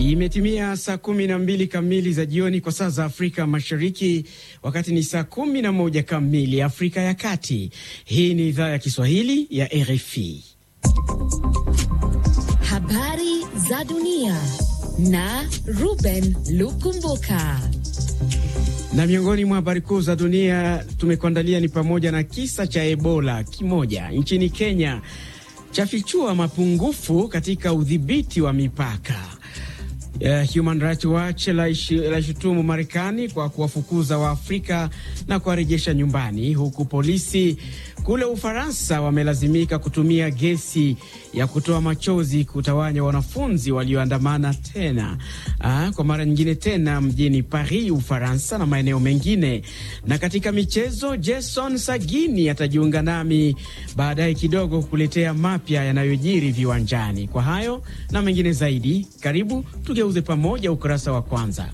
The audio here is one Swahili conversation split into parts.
Imetimia saa kumi na mbili kamili za jioni kwa saa za Afrika Mashariki, wakati ni saa kumi na moja kamili Afrika ya Kati. Hii ni idhaa ya Kiswahili ya RFI. Habari za dunia na Ruben Lukumbuka. Na miongoni mwa habari kuu za dunia tumekuandalia ni pamoja na kisa cha Ebola kimoja nchini Kenya chafichua mapungufu katika udhibiti wa mipaka. Uh, Human Rights Watch laishutumu Marekani kwa kuwafukuza Waafrika na kuwarejesha nyumbani, huku polisi kule Ufaransa wamelazimika kutumia gesi ya kutoa machozi kutawanya wanafunzi walioandamana tena uh, kwa mara nyingine tena mjini Paris, Ufaransa na maeneo mengine. Na katika michezo, Jason Sagini atajiunga nami baadaye kidogo kukuletea mapya yanayojiri viwanjani. Kwa hayo na mengine zaidi, karibu tugeuze pamoja ukurasa wa kwanza.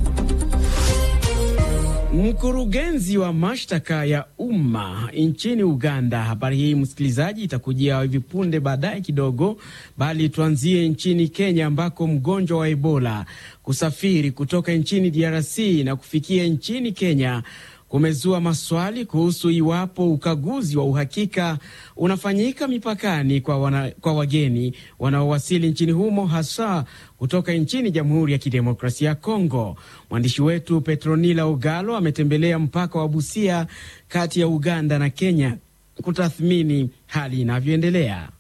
Mkurugenzi wa mashtaka ya umma nchini Uganda. Habari hii msikilizaji, itakujia hivi punde baadaye kidogo, bali tuanzie nchini Kenya ambako mgonjwa wa Ebola kusafiri kutoka nchini DRC na kufikia nchini Kenya kumezua maswali kuhusu iwapo ukaguzi wa uhakika unafanyika mipakani kwa, wana, kwa wageni wanaowasili nchini humo hasa kutoka nchini Jamhuri ya Kidemokrasia ya Kongo. Mwandishi wetu Petronila Ogalo ametembelea mpaka wa Busia kati ya Uganda na Kenya kutathmini hali inavyoendelea.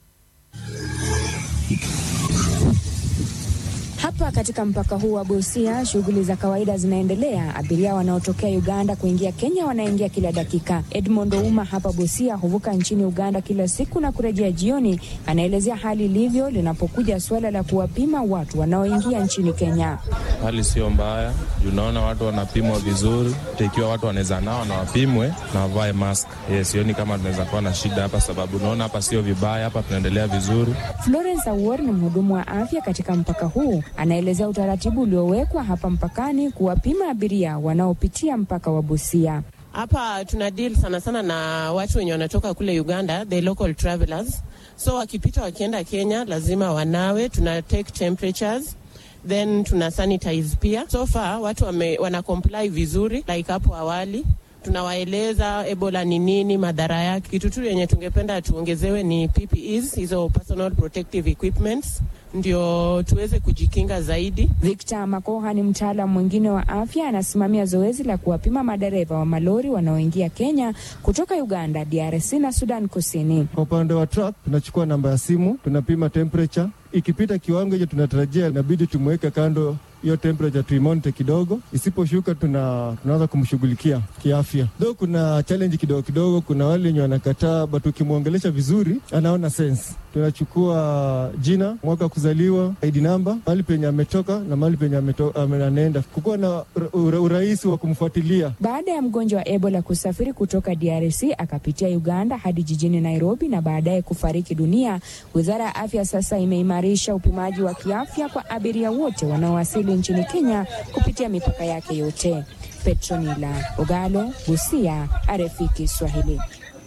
Hapa katika mpaka huu wa Busia shughuli za kawaida zinaendelea. Abiria wanaotokea Uganda kuingia Kenya wanaingia kila dakika. Edmond Ouma hapa Busia huvuka nchini Uganda kila siku na kurejea jioni. Anaelezea hali ilivyo linapokuja suala la kuwapima watu wanaoingia nchini Kenya. Hali sio mbaya juu naona watu wanapimwa vizuri, ikiwa watu wanaweza nao na wapimwe na wavae mask. Yes, sioni kama tunaweza kuwa na shida hapa, sababu naona hapa sio vibaya, hapa tunaendelea vizuri. Florence Awor ni mhudumu wa afya katika mpaka huu anaelezea utaratibu uliowekwa hapa mpakani kuwapima abiria wanaopitia mpaka wa Busia. Hapa tuna deal sana sana na watu wenye wanatoka kule Uganda, the local travelers. So wakipita wakienda Kenya lazima wanawe, tuna take temperatures then tuna sanitize pia. So far watu wame, wana comply vizuri like hapo awali tunawaeleza Ebola ni nini, madhara yake. Kitu tu yenye tungependa tuongezewe ni PPEs, hizo personal protective equipments, ndio tuweze kujikinga zaidi. Victor Makoha ni mtaalamu mwingine wa afya, anasimamia zoezi la kuwapima madereva wa malori wanaoingia Kenya kutoka Uganda, DRC na Sudan Kusini. Kwa upande wa truck, tunachukua namba ya simu, tunapima temperature. Ikipita kiwango hicho tunatarajia inabidi tumweke kando hiyo temperature tuimonite kidogo, isiposhuka tuna tunaanza kumshughulikia kiafya. Though kuna challenge kidogo kidogo, kuna wale wenye wanakataa, but ukimwongelesha vizuri anaona sense. Tunachukua jina, mwaka wa kuzaliwa, ID namba, mahali penye ametoka na mahali penye anaenda, kukuwa na ura, urahisi wa kumfuatilia. Baada ya mgonjwa wa Ebola kusafiri kutoka DRC akapitia Uganda hadi jijini Nairobi na baadaye kufariki dunia, wizara ya afya sasa imeimarisha upimaji wa kiafya kwa abiria wote wanaowasili nchini Kenya kupitia mipaka yake yote. Petronila Ogalo, Busia, RFI Kiswahili.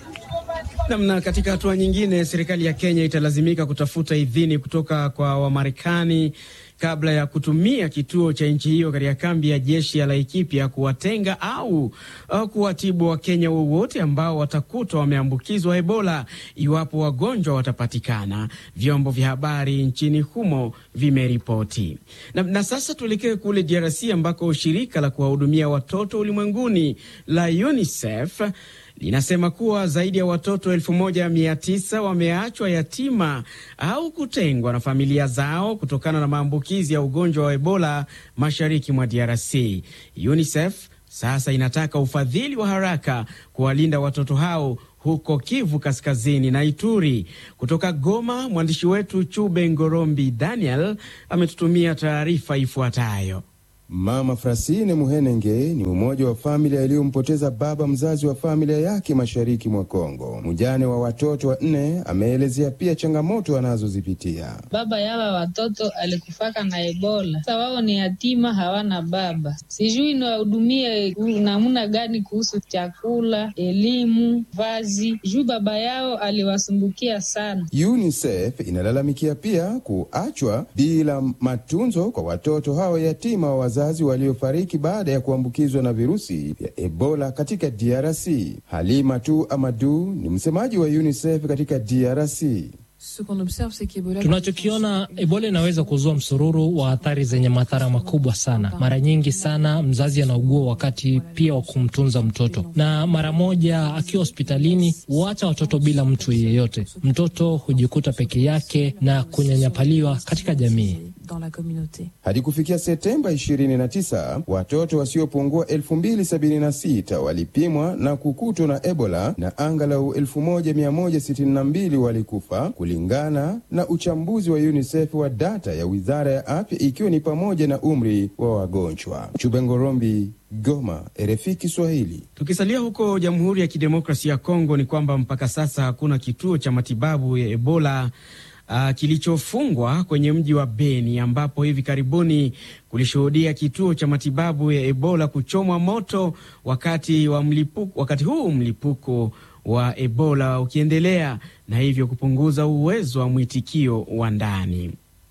Namna. Katika hatua nyingine, serikali ya Kenya italazimika kutafuta idhini kutoka kwa Wamarekani kabla ya kutumia kituo cha nchi hiyo katika kambi ya jeshi ya Laikipia kuwatenga au, au kuwatibu Wakenya wowote ambao watakutwa wameambukizwa Ebola iwapo wagonjwa watapatikana, vyombo vya habari nchini humo vimeripoti. Na, na sasa tuelekee kule DRC ambako shirika la kuwahudumia watoto ulimwenguni la UNICEF linasema kuwa zaidi ya watoto elfu moja mia tisa wameachwa yatima au kutengwa na familia zao kutokana na maambukizi ya ugonjwa wa Ebola mashariki mwa DRC. UNICEF sasa inataka ufadhili wa haraka kuwalinda watoto hao huko Kivu Kaskazini na Ituri. Kutoka Goma, mwandishi wetu Chube Ngorombi Daniel ametutumia taarifa ifuatayo. Mama Frasine Muhenenge ni mmoja wa familia iliyompoteza baba mzazi wa familia yake mashariki mwa Kongo. Mjane wa watoto wanne ameelezea pia changamoto anazozipitia. Baba yawa watoto alikufaka na Ebola. Sasa wao ni yatima, hawana baba. Sijui niwahudumie namna gani kuhusu chakula, elimu, vazi, juu baba yao aliwasumbukia sana. UNICEF inalalamikia pia kuachwa bila matunzo kwa watoto hao yatima wa wazazi waliofariki baada ya kuambukizwa na virusi vya Ebola katika DRC. Halima tu Amadu ni msemaji wa UNICEF katika DRC. Tunachokiona, Ebola inaweza kuzua msururu wa athari zenye madhara makubwa sana. Mara nyingi sana mzazi anaugua wakati pia wa kumtunza mtoto, na mara moja akiwa hospitalini huacha watoto bila mtu yeyote. Mtoto hujikuta peke yake na kunyanyapaliwa katika jamii. Hadi kufikia Septemba 29 watoto wasiopungua 2076 walipimwa na kukutwa na Ebola na angalau 1162 walikufa kulingana na uchambuzi wa UNICEF wa data ya wizara ya afya, ikiwa ni pamoja na umri wa wagonjwa. Chubengorombi, Goma, RFI Kiswahili. Tukisalia huko Jamhuri ya Kidemokrasia ya Kongo, ni kwamba mpaka sasa hakuna kituo cha matibabu ya Ebola Uh, kilichofungwa kwenye mji wa Beni ambapo hivi karibuni kulishuhudia kituo cha matibabu ya Ebola kuchomwa moto wakati wa mlipuko, wakati huu mlipuko wa Ebola ukiendelea na hivyo kupunguza uwezo wa mwitikio wa ndani.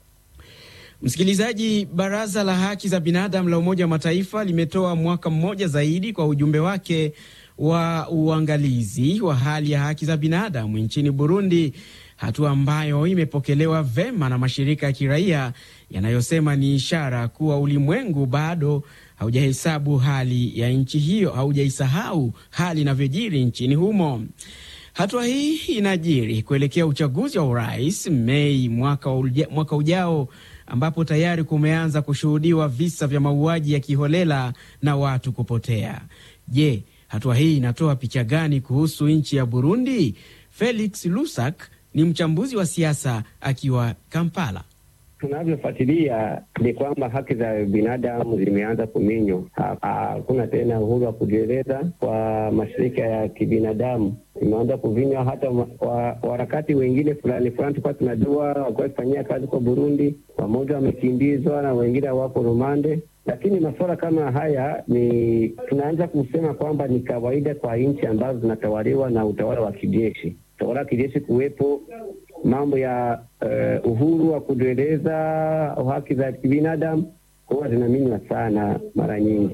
Msikilizaji, Baraza la Haki za Binadamu la Umoja wa Mataifa limetoa mwaka mmoja zaidi kwa ujumbe wake wa uangalizi wa hali ya haki za binadamu nchini Burundi, hatua ambayo imepokelewa vema na mashirika ya kiraia yanayosema ni ishara kuwa ulimwengu bado haujahesabu hali ya nchi hiyo, haujaisahau hali inavyojiri nchini humo. Hatua hii inajiri kuelekea uchaguzi wa urais Mei mwaka, uja, mwaka ujao ambapo tayari kumeanza kushuhudiwa visa vya mauaji ya kiholela na watu kupotea. Je, hatua hii inatoa picha gani kuhusu nchi ya Burundi? Felix Lusak ni mchambuzi wa siasa akiwa Kampala. Tunavyofuatilia ni kwamba haki za binadamu zimeanza kuminywa. Hakuna tena uhuru wa kujieleza kwa mashirika ya kibinadamu, imeanza kuvinywa. Hata waharakati wengine fulani fulani tulikuwa tunajua wakuwa kufanyia kazi kwa Burundi, wamoja wamekimbizwa na wengine wako rumande. Lakini masuala kama haya ni tunaanza kusema kwamba ni kawaida kwa nchi ambazo zinatawaliwa na utawala wa kijeshi, utawala wa kijeshi kuwepo mambo ya uh, uhuru wa kujieleza, haki za kibinadamu huwa zinaminywa sana mara nyingi.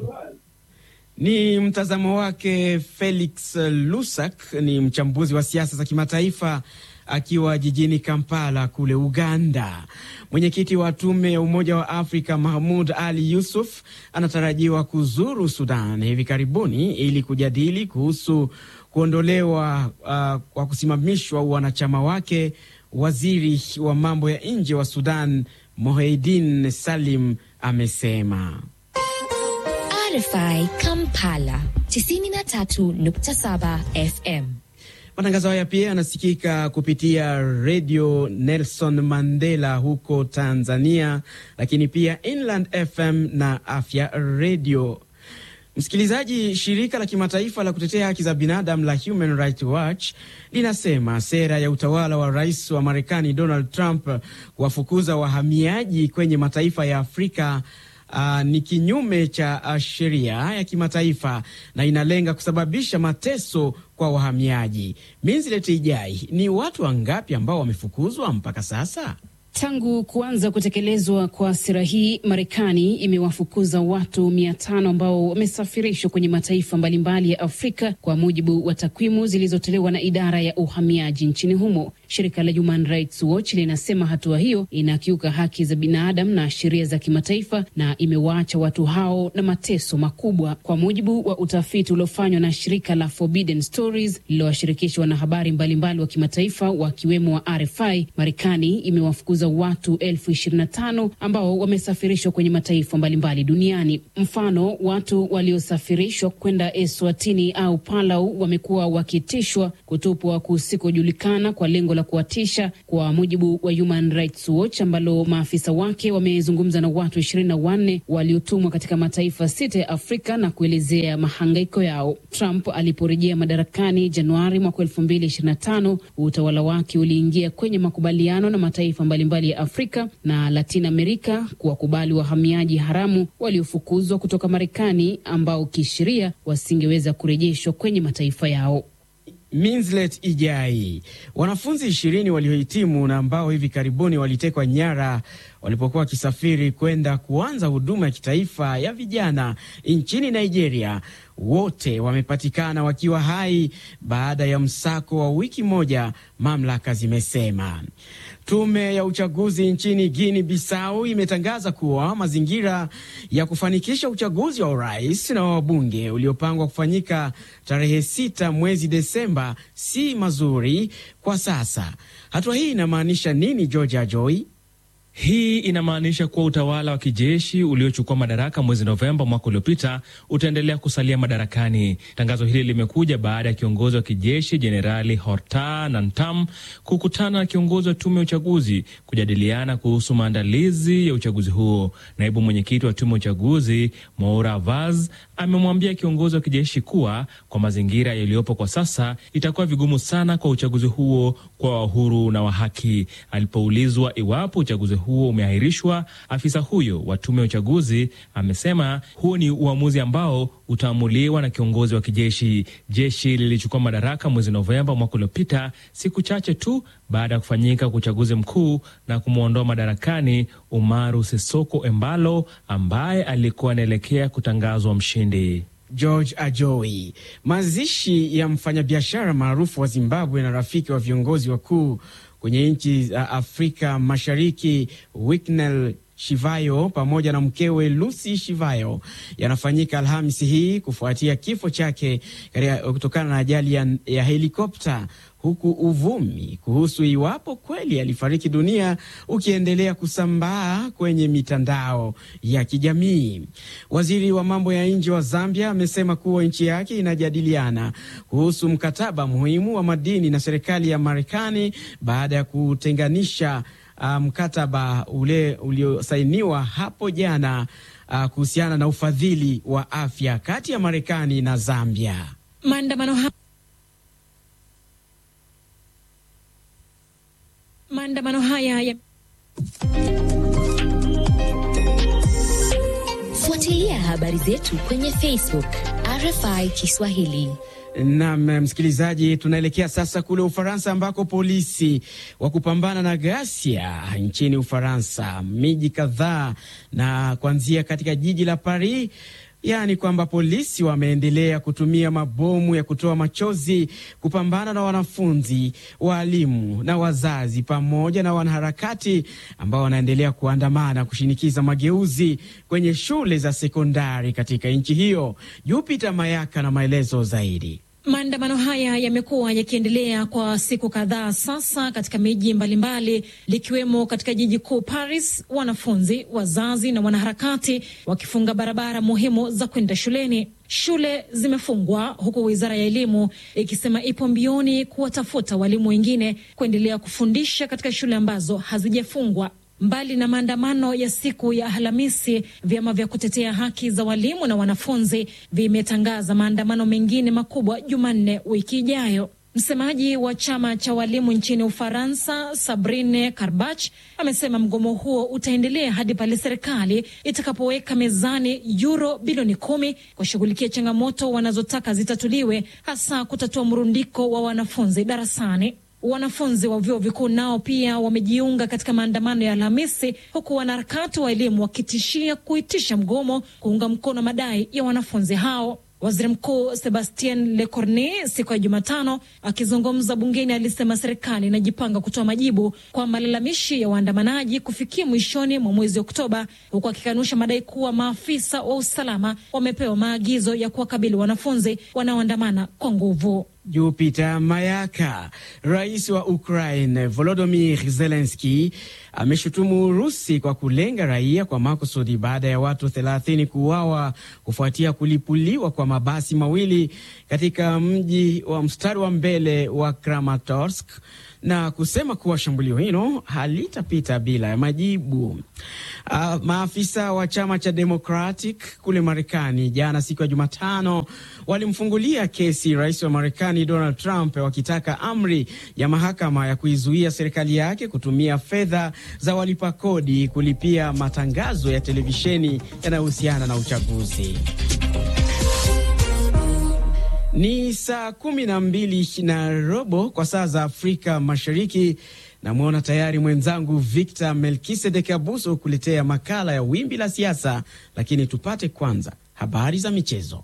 Ni mtazamo wake Felix Lusak, ni mchambuzi wa siasa za kimataifa akiwa jijini Kampala kule Uganda. Mwenyekiti wa tume ya Umoja wa Afrika Mahmud Ali Yusuf anatarajiwa kuzuru Sudan hivi karibuni ili kujadili kuhusu kuondolewa uh, kwa kusimamishwa wanachama wake Waziri wa mambo ya nje wa Sudan Moheidin Salim amesema. RFI Kampala 93.7 FM. Matangazo haya pia yanasikika kupitia redio Nelson Mandela huko Tanzania, lakini pia Inland FM na Afya redio. Msikilizaji, shirika la kimataifa la kutetea haki za binadamu la Human Rights Watch linasema sera ya utawala wa rais wa Marekani Donald Trump kuwafukuza wahamiaji kwenye mataifa ya Afrika uh, ni kinyume cha uh, sheria ya kimataifa na inalenga kusababisha mateso kwa wahamiaji. Minzileti Ijai, ni watu wangapi ambao wamefukuzwa mpaka sasa? Tangu kuanza kutekelezwa kwa sera hii, Marekani imewafukuza watu mia tano ambao wamesafirishwa kwenye mataifa mbalimbali ya Afrika kwa mujibu wa takwimu zilizotolewa na idara ya uhamiaji nchini humo. Shirika la Human Rights Watch linasema hatua hiyo inakiuka haki za binadamu na sheria za kimataifa na imewaacha watu hao na mateso makubwa. Kwa mujibu wa utafiti uliofanywa na shirika la Forbidden Stories lililowashirikisha wanahabari mbalimbali wa kimataifa wakiwemo wa RFI, Marekani imewafukuza watu elfu ishirini na tano ambao wamesafirishwa kwenye mataifa mbalimbali duniani. Mfano, watu waliosafirishwa kwenda Eswatini au Palau wamekuwa wakitishwa, kutupwa kusikojulikana kwa lengo la kuwatisha, kwa mujibu wa Human Rights Watch, ambalo maafisa wake wamezungumza na watu ishirini na wanne waliotumwa katika mataifa sita ya Afrika na kuelezea mahangaiko yao. Trump aliporejea madarakani Januari mwaka elfu mbili ishirini na tano utawala wake uliingia kwenye makubaliano na mataifa mbalimbali ya Afrika na Latin Amerika kuwakubali wahamiaji haramu waliofukuzwa kutoka Marekani ambao kisheria wasingeweza kurejeshwa kwenye mataifa yao. Minslet Ijai. Wanafunzi ishirini waliohitimu na ambao hivi karibuni walitekwa nyara walipokuwa wakisafiri kwenda kuanza huduma ya kitaifa ya vijana nchini Nigeria, wote wamepatikana wakiwa hai baada ya msako wa wiki moja, mamlaka zimesema. Tume ya uchaguzi nchini Guinea Bissau imetangaza kuwa mazingira ya kufanikisha uchaguzi wa urais na wabunge uliopangwa kufanyika tarehe sita mwezi Desemba si mazuri kwa sasa. Hatua hii inamaanisha nini, Georgia Joy? Hii inamaanisha kuwa utawala wa kijeshi uliochukua madaraka mwezi Novemba mwaka uliopita utaendelea kusalia madarakani. Tangazo hili limekuja baada ya kiongozi wa kijeshi Jenerali Horta Nantam kukutana na kiongozi wa tume ya uchaguzi kujadiliana kuhusu maandalizi ya uchaguzi huo. Naibu mwenyekiti wa tume ya uchaguzi Moura Vaz amemwambia kiongozi wa kijeshi kuwa kwa mazingira yaliyopo kwa sasa itakuwa vigumu sana kwa uchaguzi huo kwa uhuru na wa haki. Alipoulizwa iwapo uchaguzi huo umeahirishwa, afisa huyo wa tume ya uchaguzi amesema huo ni uamuzi ambao utaamuliwa na kiongozi wa kijeshi. Jeshi lilichukua madaraka mwezi Novemba mwaka uliopita, siku chache tu baada ya kufanyika kwa uchaguzi mkuu na kumwondoa madarakani Umaru Sisoko Embalo ambaye alikuwa anaelekea kutangazwa mshindi. George Ajoi. Mazishi ya mfanyabiashara maarufu wa Zimbabwe na rafiki wa viongozi wakuu kwenye nchi za Afrika Mashariki Winnie Shivayo pamoja na mkewe Lucy Shivayo yanafanyika Alhamisi hii kufuatia kifo chake kutokana na ajali ya, ya helikopta huku uvumi kuhusu iwapo kweli alifariki dunia ukiendelea kusambaa kwenye mitandao ya kijamii. Waziri wa mambo ya nje wa Zambia amesema kuwa nchi yake inajadiliana kuhusu mkataba muhimu wa madini na serikali ya Marekani baada ya kutenganisha mkataba um, ule uliosainiwa hapo jana uh, kuhusiana na ufadhili wa afya kati ya Marekani na Zambia. Maandamano ha maandamano haya ya... Fuatilia habari zetu kwenye Facebook RFI Kiswahili. Nam msikilizaji, tunaelekea sasa kule Ufaransa ambako polisi wa kupambana na ghasia nchini Ufaransa, miji kadhaa na kuanzia katika jiji la Paris yaani kwamba polisi wameendelea kutumia mabomu ya kutoa machozi kupambana na wanafunzi, waalimu na wazazi pamoja na wanaharakati ambao wanaendelea kuandamana kushinikiza mageuzi kwenye shule za sekondari katika nchi hiyo. Jupiter Mayaka na maelezo zaidi. Maandamano haya yamekuwa yakiendelea kwa siku kadhaa sasa katika miji mbalimbali likiwemo katika jiji kuu Paris, wanafunzi, wazazi na wanaharakati wakifunga barabara muhimu za kwenda shuleni. Shule zimefungwa huku wizara ya elimu ikisema ipo mbioni kuwatafuta walimu wengine kuendelea kufundisha katika shule ambazo hazijafungwa. Mbali na maandamano ya siku ya Alhamisi, vyama vya kutetea haki za walimu na wanafunzi vimetangaza maandamano mengine makubwa Jumanne wiki ijayo. Msemaji wa chama cha walimu nchini Ufaransa, Sabrine Karbach, amesema mgomo huo utaendelea hadi pale serikali itakapoweka mezani yuro bilioni kumi kushughulikia changamoto wanazotaka zitatuliwe, hasa kutatua mrundiko wa wanafunzi darasani. Wanafunzi wa vyuo vikuu nao pia wamejiunga katika maandamano ya Alhamisi, huku wanaharakati wa elimu wakitishia kuitisha mgomo kuunga mkono madai ya wanafunzi hao. Waziri Mkuu Sebastien Lecornu siku ya Jumatano akizungumza bungeni alisema serikali inajipanga kutoa majibu kwa malalamishi ya waandamanaji kufikia mwishoni mwa mwezi Oktoba, huku akikanusha madai kuwa maafisa wa usalama wamepewa maagizo ya kuwakabili wanafunzi wanaoandamana kwa nguvu. Jupiter Mayaka. Rais wa Ukraine Volodymyr Zelensky ameshutumu Urusi kwa kulenga raia kwa makusudi baada ya watu 30 kuuawa kufuatia kulipuliwa kwa mabasi mawili katika mji wa mstari wa mbele wa Kramatorsk na kusema kuwa shambulio hilo halitapita bila ya majibu. Uh, maafisa wa chama cha Democratic kule Marekani jana siku ya Jumatano walimfungulia kesi rais wa Marekani Donald Trump wakitaka amri ya mahakama ya kuizuia serikali yake kutumia fedha za walipa kodi kulipia matangazo ya televisheni yanayohusiana na uchaguzi. Ni saa kumi na mbili na robo kwa saa za Afrika Mashariki. Namwona tayari mwenzangu Victor Melkisedek Abuso kuletea makala ya wimbi la siasa, lakini tupate kwanza habari za michezo.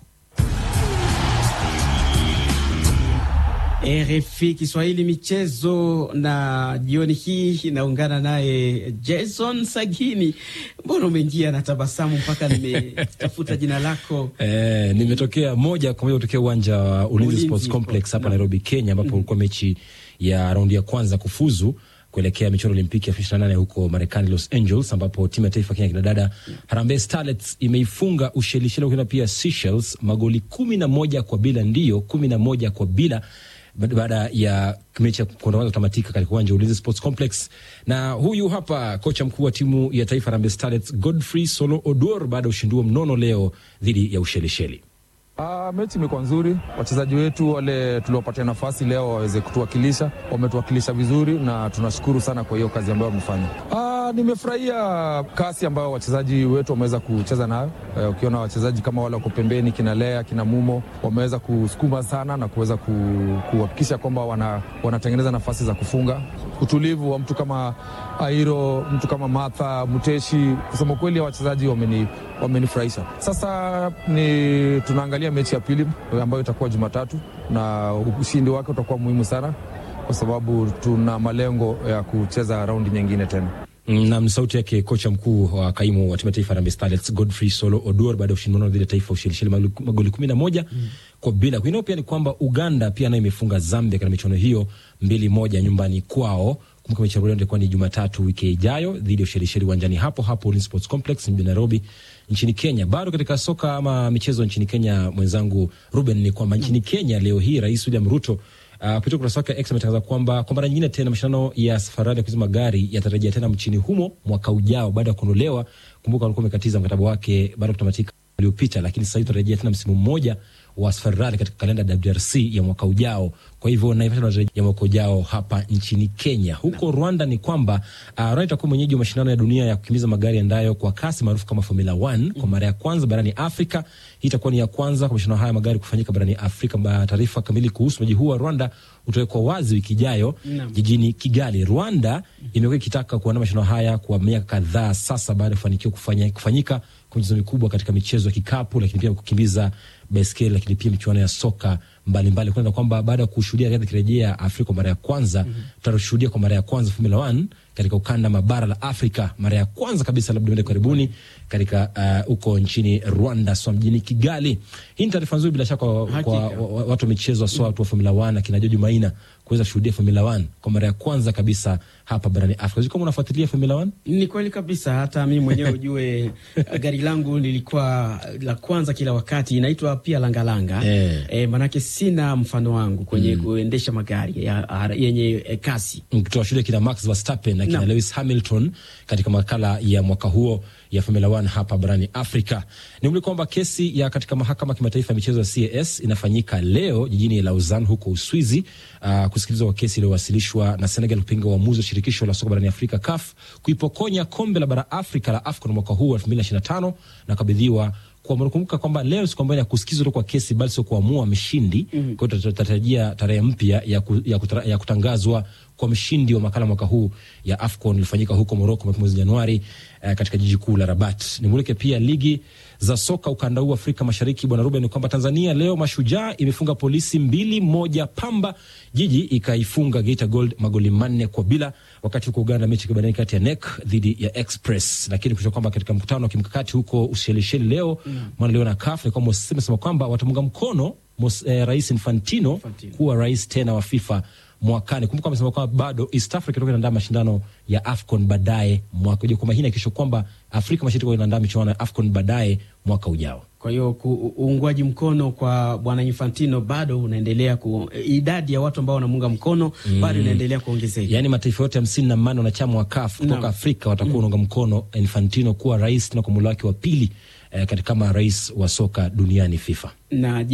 RFI Kiswahili michezo, na jioni hii inaungana naye Jason Sagini. Mbona umeingia na tabasamu mpaka nimetafuta jina lako? Eh, nimetokea moja kwa moja kutokea uwanja wa Ulinzi Ulinzi Sports Complex hapa na- Nairobi, Kenya, ambapo ulikuwa mechi ya raundi ya kwanza kufuzu kuelekea michuano Olimpiki ya 28 huko Marekani, Los Angeles, ambapo timu ya taifa ya Kenya kinadada Harambee Starlets imeifunga Ushelisheli ukienda pia Seychelles magoli kumi na moja kwa bila, ndiyo kumi na moja kwa bila baada- baada ya mechi ya kwanza kutamatika katika uwanja wa Ulinzi Sports Complex. Na huyu hapa kocha mkuu wa timu ya taifa Harambee Starlets Godfrey Solo Oduor baada ya ushindi huo mnono leo dhidi ya Ushelisheli. Ah, mechi imekuwa nzuri. Wachezaji wetu wale tuliopatia nafasi leo waweze kutuwakilisha, wametuwakilisha vizuri na tunashukuru sana kwa hiyo kazi ambayo wamefanya. Ah, nimefurahia kasi ambayo wachezaji wetu wameweza kucheza nayo. Eh, ukiona wachezaji kama wale wako pembeni, kina Lea, kina Mumo wameweza kusukuma sana na kuweza ku- kuhakikisha kwamba wana, wanatengeneza nafasi za kufunga. Utulivu wa mtu kama Airo, mtu kama Martha Muteshi, kusema kweli wachezaji wameni, wamenifurahisha. Sasa ni tunaangalia mechi ya pili ambayo itakuwa Jumatatu na ushindi wake utakuwa muhimu sana kwa sababu tuna malengo ya kucheza raundi nyingine tena. Nam, sauti yake kocha mkuu wa kaimu wa timu ya taifa Harambee Starlets Godfrey Solo Oduor baada ya ushindi mnono dhidi ya taifa Ushelisheli magoli- magoli kumi na moja kwa bila. Kwingineo pia ni kwamba Uganda pia nayo imefunga Zambia katika michuano hiyo mbili moja nyumbani kwao. Kumbuka mechi ya Rwanda itakuwa ni Jumatatu wiki ijayo dhidi ya Ushelisheli uwanjani hapo hapo Ulinzi Sports Complex mjini Nairobi nchini Kenya. Bado katika soka ama michezo nchini Kenya, mwenzangu Ruben, ni kwamba nchini Kenya leo hii Rais William Ruto Uh, kupitia ukurasa wake X ametangaza kwamba kwa mara nyingine tena mashindano ya safari ya kuuza magari yatarejea tena mchini humo mwaka ujao baada ya kuondolewa. Kumbuka walikuwa wamekatiza mkataba wake baada ya kutamatika uliopita, lakini sasa hivi tutarejea tena msimu mmoja wa safari rally katika kalenda ya WRC ya mwaka ujao. Kwa hivyo Naivasha tunatarejea ya mwaka ujao hapa nchini Kenya. Huko Rwanda ni kwamba uh, Rwanda itakuwa mwenyeji wa mashindano ya dunia ya kukimbiza magari yaendayo kwa kasi maarufu kama Formula 1 kwa mara ya kwanza barani Afrika. Hii itakuwa ni ya kwanza kwa mashindano haya ya magari kufanyika barani Afrika. Ba- Taarifa kamili kuhusu mji huu wa Rwanda utawekwa wazi wiki ijayo Naam. jijini Kigali. Rwanda imekuwa ikitaka kuandaa mashindano haya kwa miaka kadhaa sasa baada ya kufanikiwa kufanya, kufanyika kwa michezo mikubwa katika michezo ya kikapu, lakini pia kukimbiza baiskeli, lakini pia michuano ya soka mbalimbali, kwanza kwamba baada ya kushuhudia riadha ikirejea Afrika kwa mara ya kwanza tutashuhudia kwa mara ya kwanza Formula 1 katika ukanda mabara la Afrika, mara ya kwanza kabisa labda mbele karibuni katika uh, huko nchini Rwanda, so mjini Kigali. Hii ni taarifa nzuri bila shaka kwa, kwa Hakika. wa- wa- watu wa michezo haswa watu wa Formula 1 akina George Maina kuweza kushuhudia Formula 1 kwa mara ya kwanza kabisa hapa barani Afrika. Sijui kama unafuatilia Formula 1? Ni kweli kabisa, hata mimi mwenyewe ujue gari langu lilikuwa la kwanza kila wakati, inaitwa pia langalanga Eh. e, manake sina mfano wangu kwenye kuendesha magari ya, yenye e, kasi Tutawashuhudia kina Max Verstappen na kina Naam. Lewis Hamilton katika makala ya mwaka huo ya Formula 1 hapa barani Afrika. Ni mli kwamba kesi ya katika mahakama ya kimataifa ya michezo ya CAS inafanyika leo jijini Lausanne huko Uswizi, uh, kusikilizwa kwa kesi iliyowasilishwa na Senegal kupinga uamuzi wa shirikisho la soka barani Afrika CAF kuipokonya kombe la bara Afrika la AFCON mwaka huu 2025 na kabidhiwa kwa mnakumbuka kwamba leo siku ambayo ya kusikizwa tu kwa kesi bali sio kuamua mshindi. Mhm. Kwa hiyo tutatarajia tarehe mpya ya, ku, ya, kutara, ya kutangazwa kwa mshindi wa makala mwaka huu ya AFCON ilifanyika huko Morocco mapema mwezi Januari eh, katika jiji kuu la Rabat. Nimulike pia ligi za soka ukanda huu Afrika Mashariki, bwana Ruben, ni kwamba Tanzania leo Mashujaa imefunga Polisi mbili moja, Pamba Jiji ikaifunga Geita Gold magoli manne kwa bila, wakati huko Uganda mechi ikibadilika kati ya NEC dhidi ya Express. Lakini kusha kwamba katika mkutano wa kimkakati huko Ushelisheli leo Mm. mwana leo na CAF ni kwamba imesema kwamba watamunga mkono mos, eh, rais Infantino, kuwa rais tena wa FIFA mwakani. Kumbuka amesema kwamba bado East Africa itakuwa inaandaa mashindano ya AFCON baadaye mwaka ujao, kwamba hii inahakikisha kwamba Afrika Mashariki itakuwa inaandaa michuano ya AFCON baadaye mwaka ujao. Kwa hiyo ku- uungwaji mkono kwa bwana Infantino bado unaendelea ku, idadi ya watu ambao wanamuunga mkono bado inaendelea kuongezeka. Yaani mataifa yote hamsini na manne wanachama wa CAF kutoka Naam. Afrika watakuwa wanaunga mkono Infantino kuwa rais tena kwa muhula wake wa pili eh, katika kama rais wa soka duniani FIFA. na